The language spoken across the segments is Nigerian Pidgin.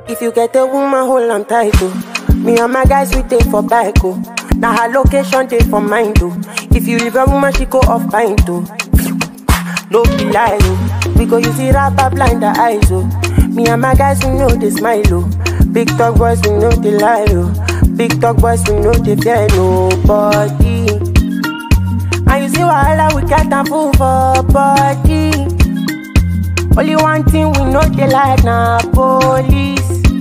If you get a woman, hold on tight, oh. Me and my guys, we take for bike, oh. Now her location, take for mind, oh. If you leave a woman, she go off pint, oh. No be lie, oh. We go use it rapper blind the eyes, oh. Me and my guys, we know they smile, oh. Big talk boys, we know they lie, oh. Big talk boys, we know they fear nobody. And you see wahala, we got them full for body. Only one thing we know they like na police.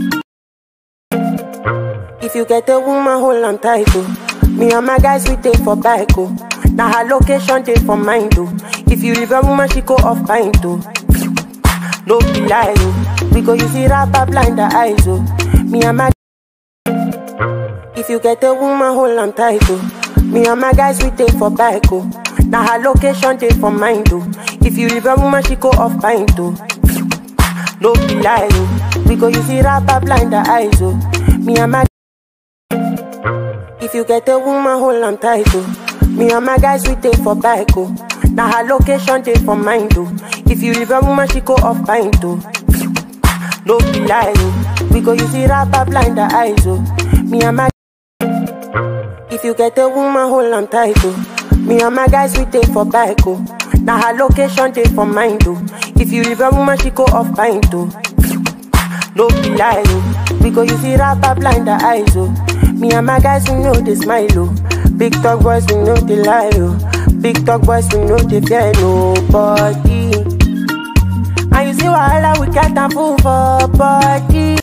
If you get a woman, hold on tight, oh. Me and my guys, we take for bike, oh. Now her location, take for mind, oh. If you leave a woman, she go off pint, oh. No be lie, oh. We go use it rapper blind the eyes, oh. Me and my If you get a woman, hold on tight, oh. Me and my guys, we take for bike, oh. Now her location, take for mind, oh. If you leave a woman, she go off pint, oh. No be lie, oh. We go use it rapper blind the eyes, oh. Me and my If you get a woman, hold on tight, oh. Me and my guys, we take for bike, oh. Now her location, take for mind, oh. If you leave a woman, she go off pint, oh. No be lie, oh. We go use it rapper blind the eyes, oh. Me and my If you get a woman, hold on tight, oh. Me and my guys, we take for bike, oh. Now her location, take for mind, oh. If you leave a woman, she go off pint, oh. No be lie, oh. We go use it rapper blind the eyes, oh. Me and my guys, we know they smile, oh. Big talk boys, we know they lie, oh. Big talk boys, we know they fear nobody. And you see wahala, we got them full for body.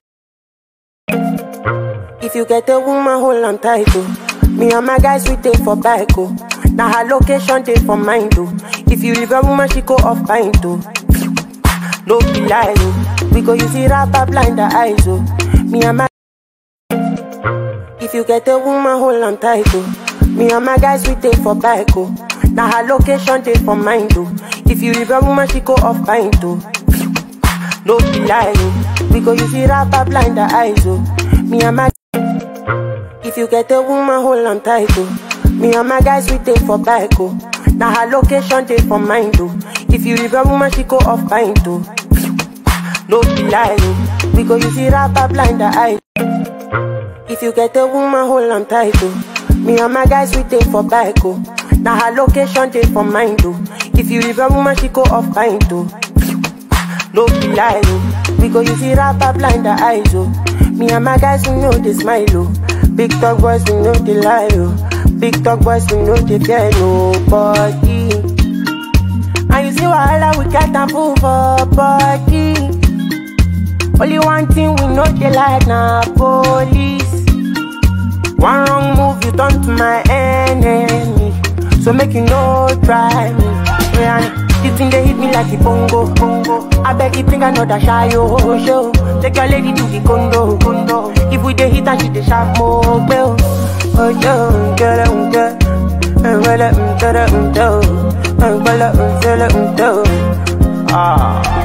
If you get a woman, hold on tight, oh. Me and my guys, we take for bike, oh. Now her location, take for mind, oh. If you leave a woman, she go off pint, oh. No be lie, oh. We go use it rapper blind the eyes, oh. Me and my If you get a woman, hold on tight, oh. Me and my guys, we take for bike, oh. Now her location, take for mind, oh. If you leave a woman, she go off pint, oh. No be lie, oh. We go use it rapper blind the eyes, oh. Me and my If you get a woman, hold on tight, oh. Me and my guys, we take for bike, oh. Now her location, take for mind, oh. If you leave a woman, she go off pint, oh. No be lie, oh. We go use it rapper blind the eyes. If you get a woman, hold on tight, oh. Me and my guys, we take for bike, oh. Now her location, take for mind, oh. If you leave a woman, she go off pint, oh. No be lie, oh. We go use it rapper blind the eyes, oh. Me and my guys, we know they smile, oh. Big talk boys, we know they lie, oh. Big talk boys, we know they fear nobody. And you see wahala, we got them full for body. Only one thing we know they like na police. One wrong move, you turn to my enemy. So make you no try me. Yeah, this thing they hit me like a bongo, bongo. I beg you bring another shy oh, show. Take your lady to the condo, condo. If we dey hit and she dey sharp more, bell. Oh yo, get it, get it. Well, um, get it, um, do. Well, um, get it, um, do. Ah.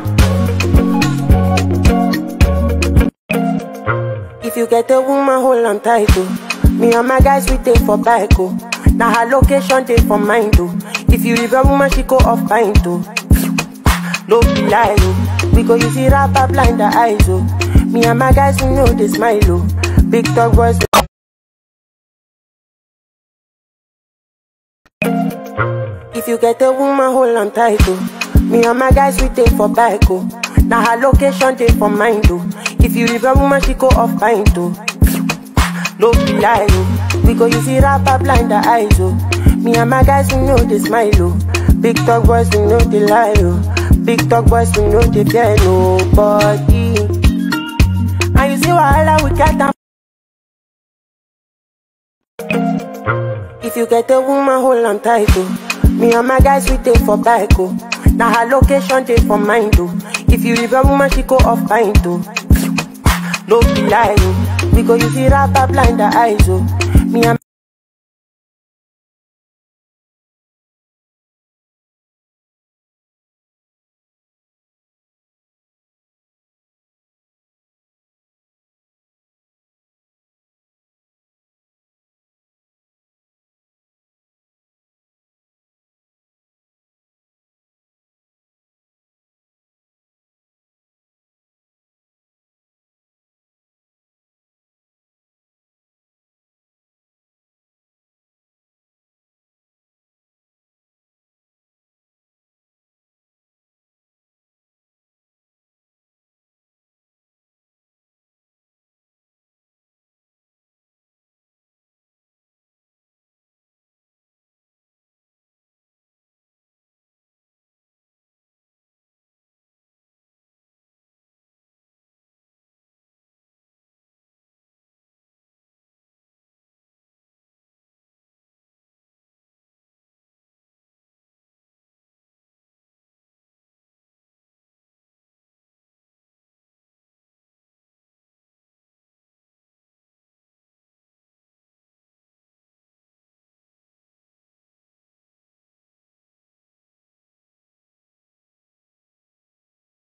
If you get a woman, hold on tight, oh. Me and my guys, we take for bike, oh. Now her location, take for mind, oh. If you leave a woman, she go off pint, oh. No be lie, oh. We go use it rapper blind the eyes, oh. Me and my guys, we know they smile, oh. Big talk boys. If you get a woman, hold on tight, oh. Me and my guys, we take for bike, oh. Now her location, take for mind, oh. If you leave a woman, she go off pint, oh. No be lie, oh. We go use it rapper blind the eyes, oh. Me and my guys, we know they smile, oh. Big talk boys, we know they lie, oh. Big talk boys, we know they fear nobody. And you see wahala, we got them. If you get a woman, hold on tight, oh. Me and my guys, we take for bike, oh. Now her location, take for mind, oh. If you leave a woman, she go off pint, oh. No be lie, oh. We go use it rapper blind the eyes, oh.